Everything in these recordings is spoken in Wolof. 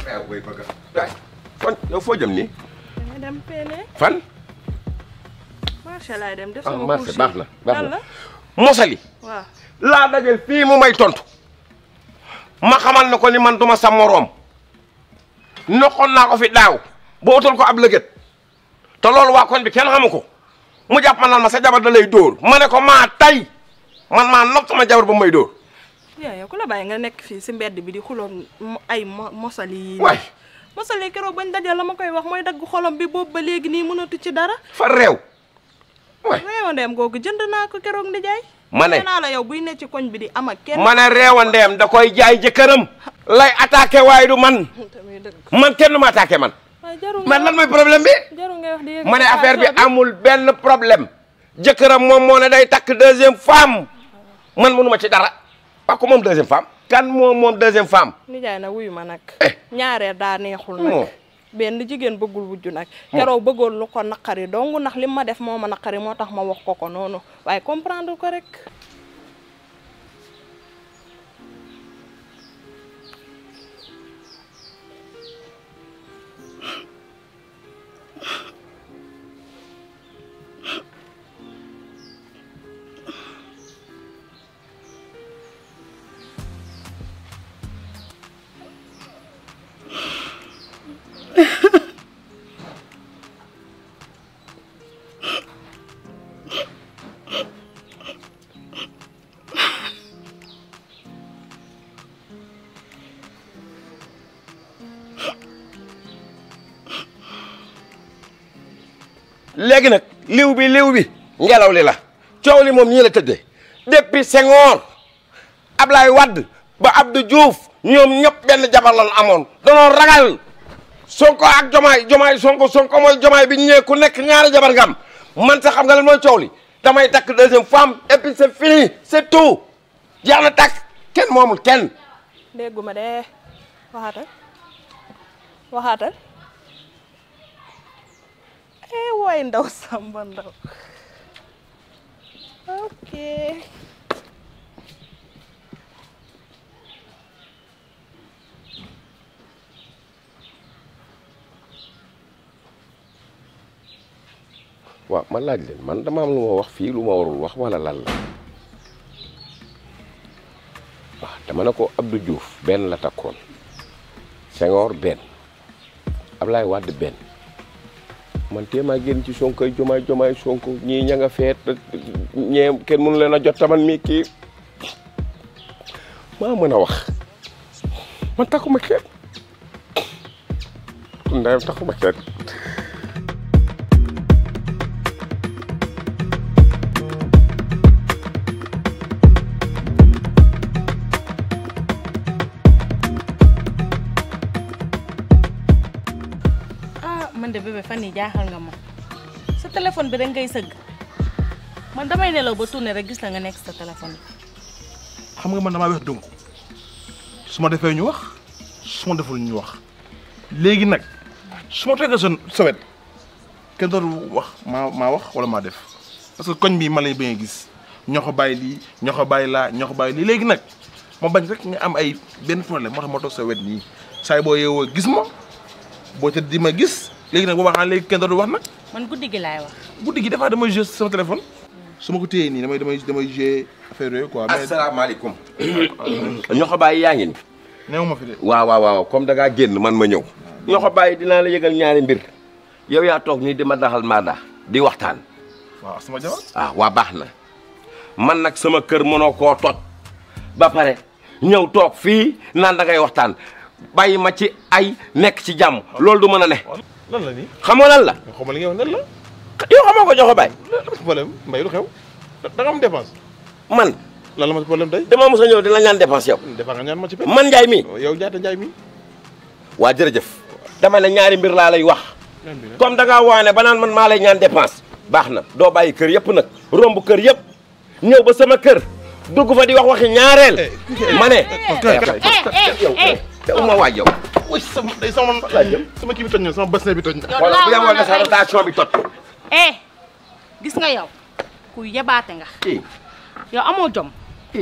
waaw booy bëgg a fan yow foo jëm nii danga dem peene fan marché laay dem def ah sama marché course baax na baax lan na la mosali waaw laa dajal fii mu may tontu ma xamal ne ko ni man duma sa moroom noqoon naa ko fi daaw ba utal ko ab lëgët te loolu waa koñ bi kenn xamu ko mu jàpp ma naan ma sa jabar da lay dóor ma ne ko maa tay man maa nopp sama jabar ba may dóor yaa yow ku la bàyyi nga nekk fii si mbedd bi di xuloon mo- ay mo- mosali yi waay mosali keroog bañ dajal la ma koy wax mooy dagg xolom bi boobu ba léegi nii mënatu ci dara fa réew waay réewandeem googu jënd naa ko keroog ndi jaay ma ne nee naa la yow buy ne ci koñ bi di am ak kenn ma ne réewandeem da koy jaay jëkkëram lay attaqué waaye du man tamit dëgg man kenn du ma attaqué man waaye jarul man ngay lan mooy problème bi jarul ngay wax di yëg ma ne affaire bi bi amul benn problème jëkkëram moom moo ne day takk deuxième femme man mënuma ci dara parce que moom deuxième femme kan moom moom deuxième femme nijaay na wuyu ma nag Eh. ñaareel daa neexul moo nag benn jigéen bëggul wujju nag keroog bëggoon lu ko naqari dong ndax li ma def moo ma naqari moo tax ma wax ko ko noonu waaye comprendre ko rek léegi nag liw bi liw bi ngelaw li la coow li moom ñii la tëddee depuis Senghor Ablaye Wade ba Abdou Diouf ñoom ñëpp benn jabar lan amoon danoo ragal Sonko ak Jomaay Jomaay Sonko Sonko mooy Jomaay bi ñu ñëwee ku nekk ñaari jabar nga am man sax xam nga lan mooy coow li damay takk deuxième femme et puis c'est fini c'est tout jeex na takk kenn moomul kenn dégguma de waxaatal waxaatal eh waay ndaw samba ndaw ok waaw man laaj leen man dama am lu ma wax fii lu ma warul wax wala lan la waaw dama ne ko Abdou Diouf benn la takkoon Senghor benn Ablaye Wade benn man téemaa génn ci Sonko ay jomaay jomaay Sonko ñii ña nga feet ñee kenn mënu leen a jot taman mi kii maa mën a wax man takkuma kenn ndeyam takkuma kenn ah man de bébé fan yi jaaxal nga ma sa téléphone bi rek ngay sëgg man damay nelaw ba tourné rek gis la nga nekk sa téléphone bi. xam nga man damaa weex donc su ma defee ñu wax su ma deful ñu wax léegi nag su ma toogee sa sa wet kenn dootu wax maa maa wax wala maa def parce que koñ bi ma lay bañ a gis ñoo ko bàyyi lii ñoo ko bàyyi laa ñoo ko bàyyi lii léegi nag ma bañ rek nga am ay benn problème moo tax ma toog sa wet nii saa yi boo yeewoo gis ma boo tëdd di ma gis léegi nag boo waxaan léegi kenn dootu wax nag man guddi gi laay wax. guddi gi dafa damay jouer sama téléphone su ma ko téyee nii damay damay damay jouer affaire yooyu quoi mais asalaamaaleykum ñoo ko bàyyi yaa ngi ni néew ma fi de waaw waaw waaw comme da ngaa génn man ma ñëw ñoo ko bàyyi dinaa la yëgal ñaari mbir yow yaa toog nii di ma daxal maada di waxtaan waaw sama jabar ah waa baax na man nag sama kër mënoo koo toj ba pare ñëw toog fii naan da ngay waxtaan bàyyi ma ci ay nekk ci jàmm loolu du mën a ne lan la nii xam nga lan la nga xamal li nga wax lan la yow xamoo ko jox ko bàyyi lan la ma problème mbay lu xew da nga am dépense man lan la ma problème tey dama mos a ñëw di la ñaan dépense yow defaa nga ñaan ma ci pen man Njaay mi yow jaata njaay mi waa jërëjëf dama ne ñaari mbir laa lay wax ñaan bi nag comme da ngaa waane ba naan man maa lay ñaan dépense baax na doo bàyyi kër yëpp nag romb kër yëpp ñëw ba sama kër dugg fa di wax waxi ñaareel ma ne yow te uma waaj yow oui sama day sama laa jëm sama kii bi toj na sama bassin bi toj na yow wala bu laa yemoon woon ne sa rotation bi tot eh gis nga yow ku yebaate nga i yow amoo jom i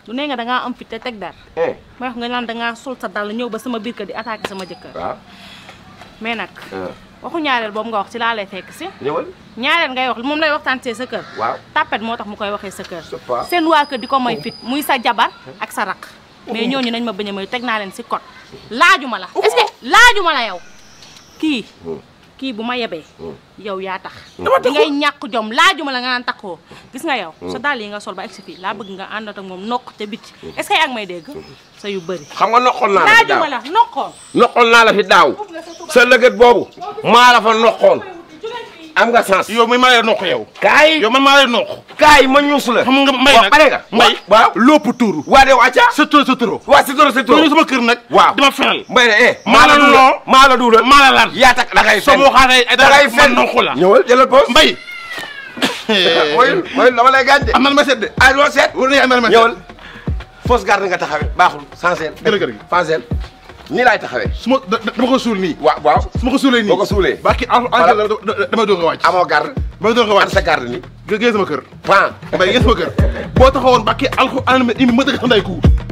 du nee nga dangaa am fit te teg dara eh may wax nga naan dangaa sol sa dàll ñëw ba sama biir kër di attaqué sama jëkkër waaw mais nag ah, waxu ñaareel boobu nga wax ci laa lay fekk si ñëwal ñaareel ngay wax moom lay waxtaan see sa kër waaw tàppet moo tax mu koy waxee sa kër C'est pas- seen waa kër di ko may fit muy sa jabar ak sa rak mais ñooñu nañ ma bañ a may teg naa leen si code laajuma la est-ce que laajuma la yow kii kii bu ma yebee yow yaa tax di ngay ñàkk jom laajuma la nga naan takkoo gis nga yow sa dàll yi nga sol ba egsi fii laa bëgg nga àndat ak moom nokk te biti est-ce que yaa ngi may dégg sa yu bëri xam nga noqoon naa la fi daaw laajuma la nokkoon noqoon naa la fi daaw sa lëgët boobu maa la fa noqoon am nga sens yow mi maa lay noq yow kaay yow man maa lay noq kaay ma ñuus la xam nga mbay waaw nag pare nga mbay waaw lopp tuuru waa de wàcca sa turo sa turo waa si toro si toro turo sama kër nag waaw dama fenal mbay ne eh maa la duula loo maa la duula maa la lan yaa tak da ngay soo fen ma waxaatee ay da ngay man fen noq la ñëwal jëlal pause mbay mooy mooy dama lay gaañ de am na lu ma seet de ay loo seet war na am na lu ma seet ñëwal fausse garde nga taxawee baaxul sensel Gërë gërë gi. fansel nii laay taxawee su ma da- dama ko suul nii waaw waaw su ma ko suulee nii boo ko suulee ba ki al Voilà. al damay doog a wàcc amoo garde damay doog a an wàcc sa garde ni gë gee sama kër pan mbay gee sama kër boo taxawoon ba ki alxu an imi ma dëgg sa nday ku